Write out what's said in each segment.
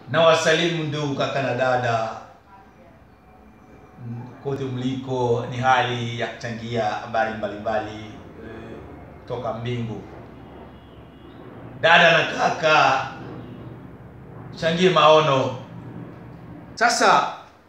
na wasalimu ndugu kaka na dada Mm, kote mliko, ni hali ya kuchangia habari mbalimbali eh, toka mbingu. Dada na kaka, changie maono. Sasa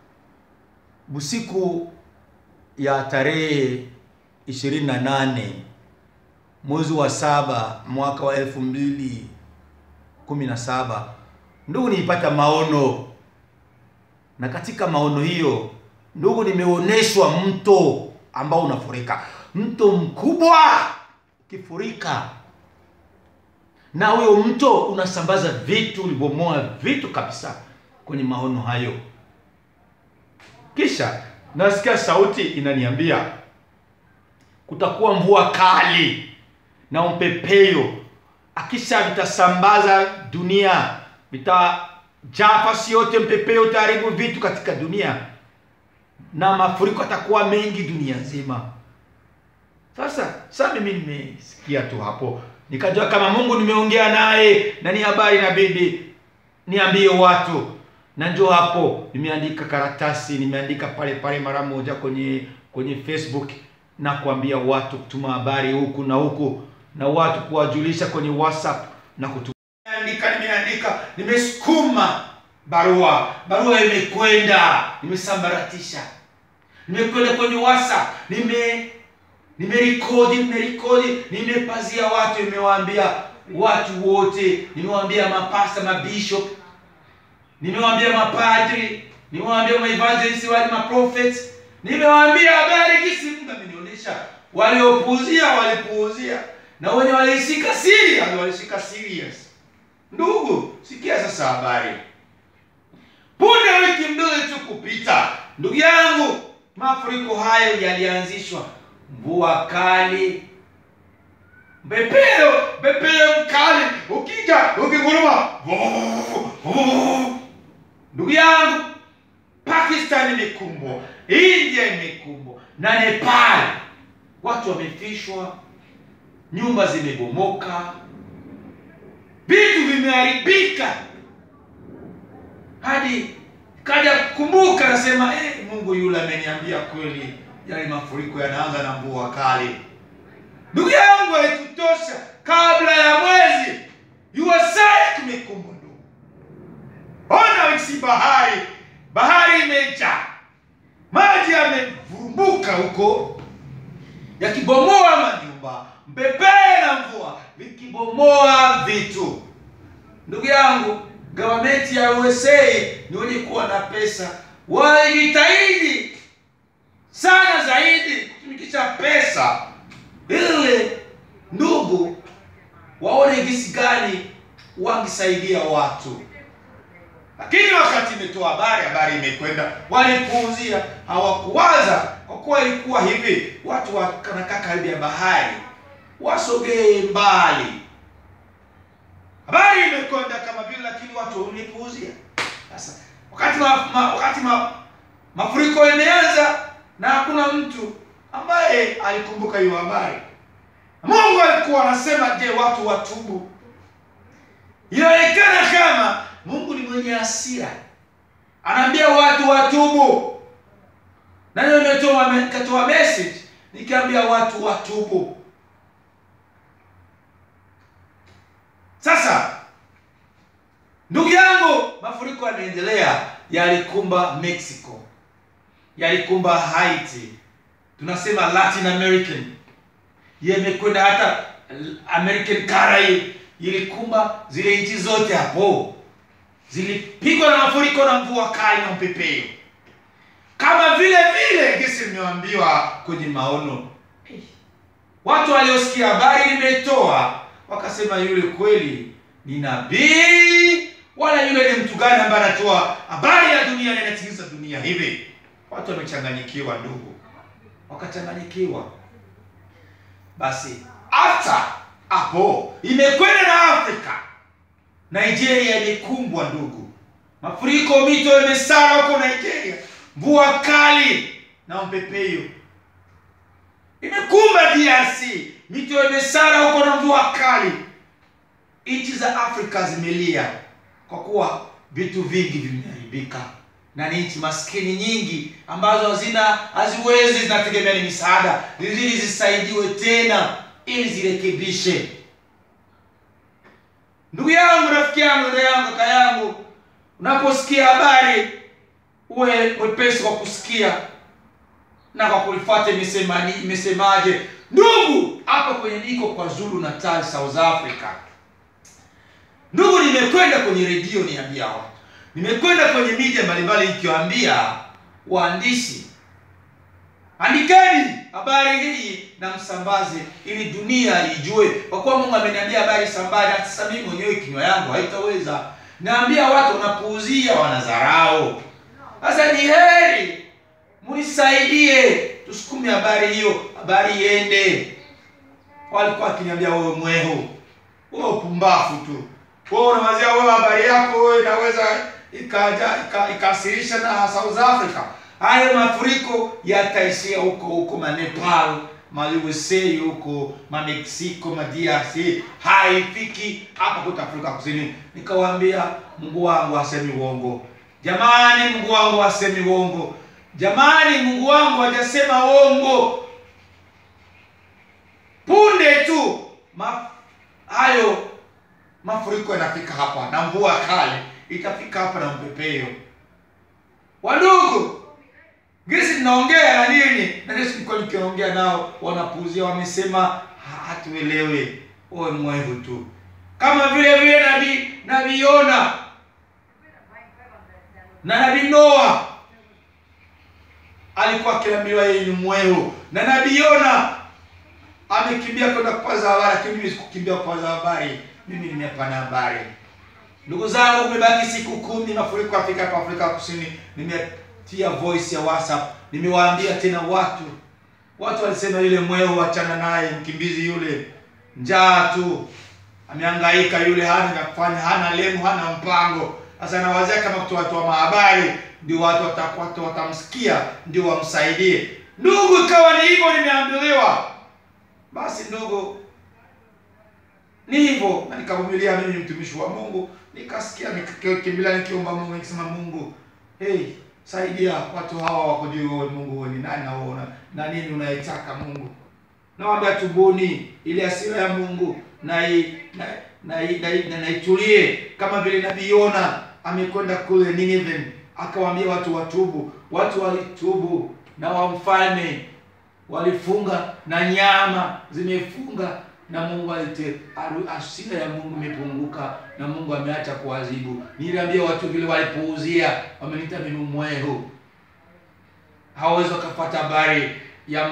busiku ya tarehe 28 mwezi wa saba mwaka wa elfu mbili kumi na saba ndugu, nilipata maono, na katika maono hiyo ndugu, nimeonyeshwa mto ambao unafurika, mto mkubwa ukifurika, na huyo mto unasambaza vitu, ulibomoa vitu kabisa kwenye maono hayo. Kisha nasikia sauti inaniambia kutakuwa mvua kali na mpepeo, akisha vitasambaza dunia, vitajaa fasi yote, mpepeo utaharibu vitu katika dunia na mafuriko atakuwa mengi dunia nzima. Sasa sasa mimi nimesikia tu hapo, nikajua kama Mungu nimeongea naye na ni habari inabidi niambie watu, na njoo hapo nimeandika karatasi, nimeandika pale pale mara moja kwenye kwenye Facebook na kuambia watu kutuma habari huku na huku na watu kuwajulisha kwenye WhatsApp na kutuma. Nimeandika, nimeandika, nimesukuma barua, barua imekwenda, nimesambaratisha, nimekwenda kwenye WhatsApp, nime nimerekodi, nimerekodi, nimepazia watu, nimewaambia watu wote, nimewaambia mapasta, mabishop, nimewaambia mapadri, nimewaambia maevangelist, wale maprophets, nimewaambia habari kisi Mungu amenionyesha. Waliopuuzia walipuuzia, na wenye walishika serious walishika serious. Ndugu, sikia sasa habari. Punde wiki mbili tu kupita, ndugu yangu, mafuriko hayo yalianzishwa, mvua kali, mpepeo, mpepeo mkali ukija ukinguruma, ndugu yangu, Pakistan imekumbwa, India imekumbwa na Nepal, watu wamefishwa, nyumba zimebomoka, vitu vimeharibika hadi kaja kukumbuka, nasema eh, Mungu yule ameniambia kweli, yale mafuriko yanaanza na mvua kali. Ndugu yangu, haikutosha kabla ya mwezi USA kumekumbwa. Ndugu, ona si bahari, bahari imejaa maji, yamevurumbuka huko yakibomoa manyumba, mpepee na mvua vikibomoa vitu. Ndugu yangu, gavamenti ya USA ni wenye kuwa na pesa, walijitahidi sana zaidi kutumikisha pesa ili ndugu waone jinsi gani wangisaidia watu, lakini wakati imetoa habari, habari imekwenda, walipuuzia, hawakuwaza kwa kuwa ilikuwa hivi, watu wanakaa karibu ya bahari, wasogee mbali habari imekwenda kama vile, lakini watu walipuuzia. Sasa wakati ma, ma, wakati ma, mafuriko imeanza na hakuna mtu ambaye alikumbuka hiyo habari. Mungu alikuwa anasema, je, watu watubu? Inaonekana kama Mungu ni mwenye hasira, anaambia watu watubu, na ndio nimetoa nikatoa message nikiambia watu watubu. Sasa ndugu yangu, mafuriko yanaendelea, yalikumba Mexico, yalikumba Haiti, tunasema Latin American, yamekwenda hata American Caribbean, ilikumba zile nchi zote hapo, zilipigwa na mafuriko na mvua kali na mpepeo, kama vile vile gesi nimeambiwa kwenye maono. Watu waliosikia habari nimetoa wakasema yule kweli ni nabii, wala yule ni mtu gani ambaye anatoa habari ya dunia na inatikisa dunia hivi? Watu wamechanganyikiwa, ndugu, wakachanganyikiwa. Basi hata hapo imekwenda na Afrika, Nigeria imekumbwa ndugu, mafuriko, mito imesara huko Nigeria, mvua kali na mpepeo imekumba DRC, mito imesara huko na mvua kali. Nchi za Afrika zimelia kwa kuwa vitu vingi vimeharibika na ni nchi maskini nyingi ambazo hazina haziwezi zinategemea ni misaada ili zisaidiwe tena ili zirekebishe ndugu yangu rafiki yangu dada yangu kaka yangu unaposikia habari uwe mwepesi kwa kusikia na kwa kulifuata imesema imesemaje ndugu hapa kwenye niko kwa zulu natal south africa ndugu nimekwenda kwenye redio niambia watu nimekwenda kwenye media mbalimbali ikiwaambia waandishi andikeni habari hii na msambaze ili dunia ijue kwa kuwa mungu ameniambia habari sambaze hata sasa mimi mwenyewe kinywa yangu haitaweza naambia watu wanapuuzia wanadharau sasa ni heri munisaidie tusukume habari hiyo habari iende walikuwa akiniambia wewe mwehu wewe upumbafu tu wewe unawazia wewe habari yako wewe inaweza ikaja ikasirisha na South Africa hayo mafuriko yataishia huko huko ma Nepal ma USA huko ma Mexico ma DRC haifiki hapa kwetu Afrika Kusini nikawaambia Mungu wangu asemi uongo jamani Mungu wangu asemi uongo jamani Mungu wangu hajasema uongo punde tu ma, hayo mafuriko yanafika hapa na mvua kali itafika hapa na mpepeo wadogo gisi tunaongea na nini na gisi nilikuwa nikiongea nao wanapuuzia wamesema hatuelewe uwe mwevu tu kama vile vile nabii nabii Yona na nabii Noa alikuwa akiambiwa yeye ni mwevu na nabii Yona amekimbia kwenda kupaza habari lakini mimi sikukimbia kupaza habari mimi nimepana habari ndugu zangu kumebaki siku kumi mafuriko Afrika hapa Afrika Kusini nimetia voice ya WhatsApp nimewaambia tena watu watu walisema yule mweo achana naye mkimbizi yule njaa tu amehangaika yule hana ya kufanya hana lengo hana mpango sasa nawazia kama kutoa watu mahabari ndio watu watakwata watamsikia ndio wamsaidie ndugu ikawa ni hivyo nimeambiliwa basi ndugu ni hivyo na nikavumilia mimi mtumishi wa Mungu nikasikia nikikimbilia nikiomba Mungu nikisema Mungu hey saidia watu hawa wakujue wewe Mungu wewe ni nani na wewe na nini unaitaka Mungu nawaambia tubuni ile hasira ya Mungu na i, na na, na, na, na itulie kama vile nabii Yona amekwenda kule Nineveh akawaambia watu watubu watu walitubu na wa mfalme walifunga na nyama zimefunga na Mungu alite hasira ya Mungu imepunguka na Mungu ameacha kuadhibu. Niliambia watu vile walipuuzia, wameniita mimi mwehu, hawawezi wakapata habari ya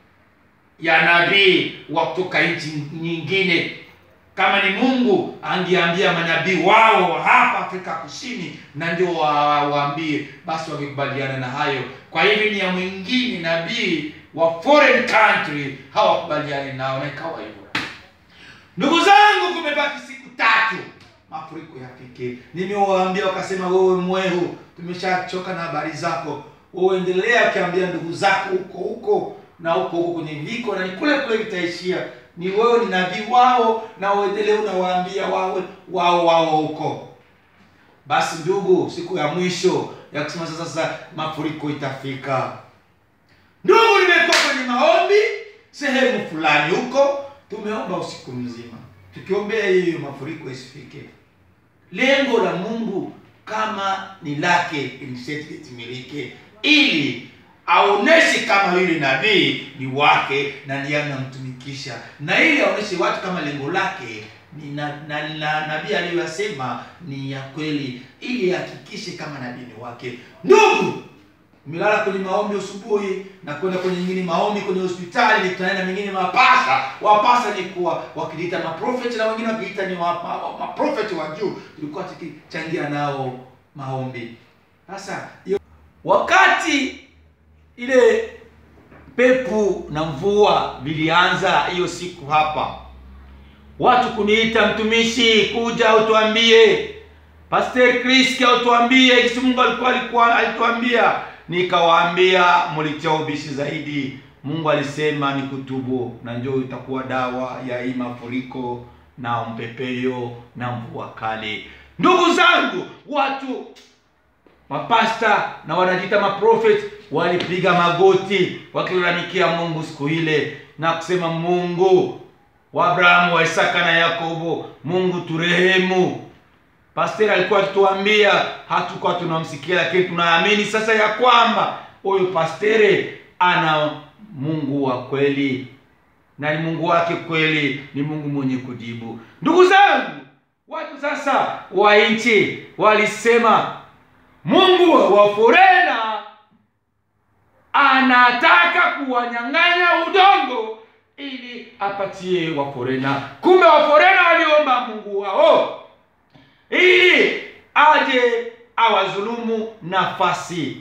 ya nabii wa kutoka nchi nyingine. Kama ni Mungu angeambia manabii wao hapa Afrika Kusini, na ndio waambie, basi wangekubaliana na hayo. Kwa hivyo ni ya mwingine nabii wa foreign country hawakubaliani nao, na ikawa hivyo. Ndugu zangu, kumebaki siku tatu mafuriko yafike. Nimewaambia wakasema, wewe mwehu, tumeshachoka na habari zako, wewe endelea ukiambia ndugu zako huko huko na huko huko kwenye viko, na ni kule kule vitaishia. Ni wewe ni nabii wao, na uendelee unawaambia wao wao wao huko. Basi ndugu, siku ya mwisho ya kusema sasa, sasa mafuriko itafika. Ndugu, nimekuwa kwenye maombi sehemu fulani huko tumeomba usiku mzima tukiombea hiyo mafuriko isifike. Lengo la Mungu kama ni lake iliseti litimilike, ili aoneshe kama yule nabii ni wake na ndiye anamtumikisha, na ili aoneshe watu kama lengo lake ni na, na, na nabii aliyosema ni ya kweli, ili ahakikishe kama nabii ni wake. Ndugu, umelala kwenye maombi asubuhi na kwenda kwenye nyingine maombi kwenye hospitali, nikutana na mengine mapasa. Wapasa ni kuwa wakiliita maprofeti na wengine wakiita ni maprofeti wa, wa juu, tulikuwa tukichangia nao maombi. Sasa wakati ile pepo na mvua vilianza hiyo siku hapa, watu kuniita, mtumishi, kuja utuambie, Pastor Chris, utuambie kisi Mungu alikuwa alikuwa alituambia Nikawaambia mlitia ubishi zaidi. Mungu alisema ni kutubu, na njoo itakuwa dawa ya hii mafuriko na mpepeo na mvua kali. ndugu zangu watu mapasta na wanajiita maprofet walipiga magoti wakilalamikia mungu siku ile na kusema mungu wa abrahamu wa isaka na yakobo mungu turehemu pasteri alikuwa akituambia hatukuwa tunamsikia lakini tunaamini sasa ya kwamba huyu pasteri ana mungu wa kweli na ni mungu wake kweli ni mungu mwenye kujibu ndugu zangu watu sasa wa nchi walisema mungu wa forena anataka kuwanyang'anya udongo ili apatie waforena kumbe waforena waliomba mungu wao ili aje awazulumu nafasi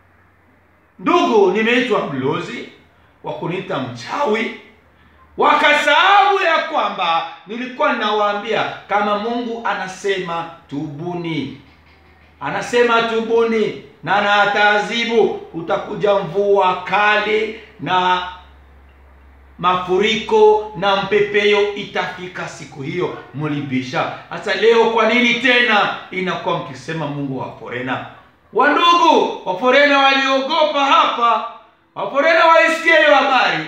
ndugu nimeitwa mlozi wa kuniita mchawi wakasahau ya kwamba nilikuwa ninawaambia kama mungu anasema tubuni anasema tubuni na na ataadhibu utakuja mvua kali na mafuriko na mpepeo itafika siku hiyo mlibisha sasa leo kwa nini tena inakuwa mkisema mungu wa forena wandugu waforena waliogopa hapa waforena walisikia hiyo habari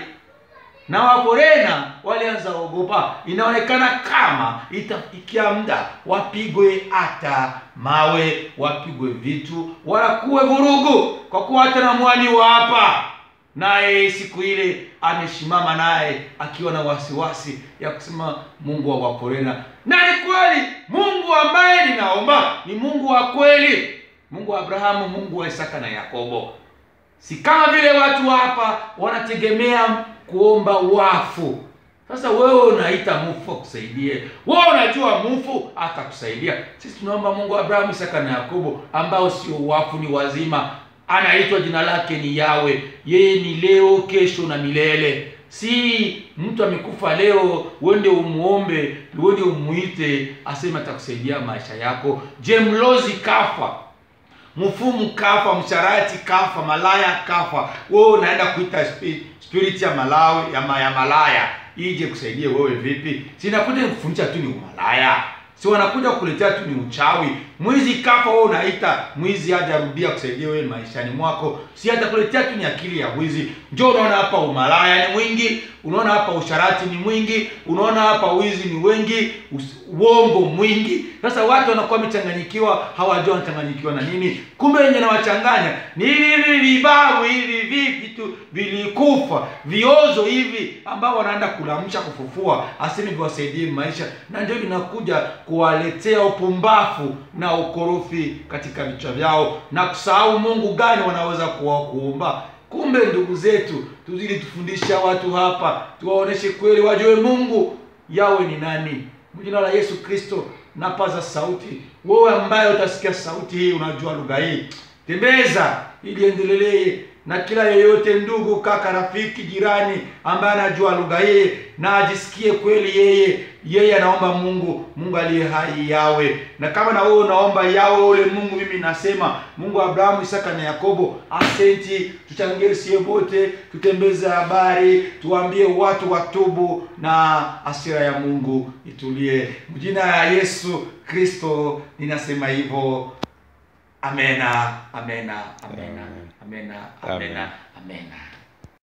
na waforena walianza ogopa inaonekana kama itafikia muda wapigwe hata mawe wapigwe vitu walakuwe vurugu kwa kuwa hata na mwani wa hapa naye siku ile amesimama naye akiwa na wasiwasi ya kusema mungu wa waforena na ni kweli mungu ambaye ninaomba ni mungu wa kweli mungu wa abrahamu mungu wa isaka na yakobo si kama vile watu hapa wanategemea kuomba wafu sasa wewe unaita mufu akusaidie wewe unajua mufu atakusaidia sisi tunaomba mungu wa abrahamu isaka na yakobo ambao sio wafu ni wazima anaitwa jina lake ni yawe yeye ni leo kesho na milele si mtu amekufa leo uende umuombe uende umuite aseme atakusaidia maisha yako je mlozi kafa mfumu kafa msharati kafa malaya kafa wewe unaenda kuita spi- spirit ya malawi ya, ma, ya malaya ije kusaidie wewe vipi sinakuja kufundisha tu ni umalaya si wanakuja kukuletea tu ni uchawi mwizi kafa wewe unaita mwizi aje arudia kusaidia wewe maishani mwako si atakuletea tu ni akili ya wizi njo unaona hapa umalaya ni mwingi unaona hapa usharati ni mwingi unaona hapa wizi ni wengi us- uongo mwingi sasa watu wanakuwa wamechanganyikiwa hawajua wanachanganyikiwa na nini kumbe wenye nawachanganya ni hivi hivi vibabu hivi vi vitu vilikufa viozo hivi ambao wanaenda kulamsha kufufua aseme viwasaidie maisha na ndio vinakuja kuwaletea upumbafu na ukorofi katika vichwa vyao na kusahau mungu gani wanaweza kuwa kuomba kumbe ndugu zetu tuzidi tufundisha watu hapa tuwaoneshe kweli wajue mungu yawe ni nani jina la yesu kristo napaza sauti wewe ambaye utasikia sauti hii unajua lugha hii tembeza ili endelelee na kila yeyote ndugu kaka rafiki jirani ambaye anajua lugha hii na ajisikie kweli yeye yeye anaomba mungu mungu aliye hai yawe na kama na wewe unaomba yawe ule mungu mimi nasema mungu wa abrahamu isaka na yakobo asenti tuchangie sie wote tutembeze habari tuambie watu watubu na asira ya mungu itulie mjina ya yesu kristo ninasema hivyo amena amena amena amena amena amena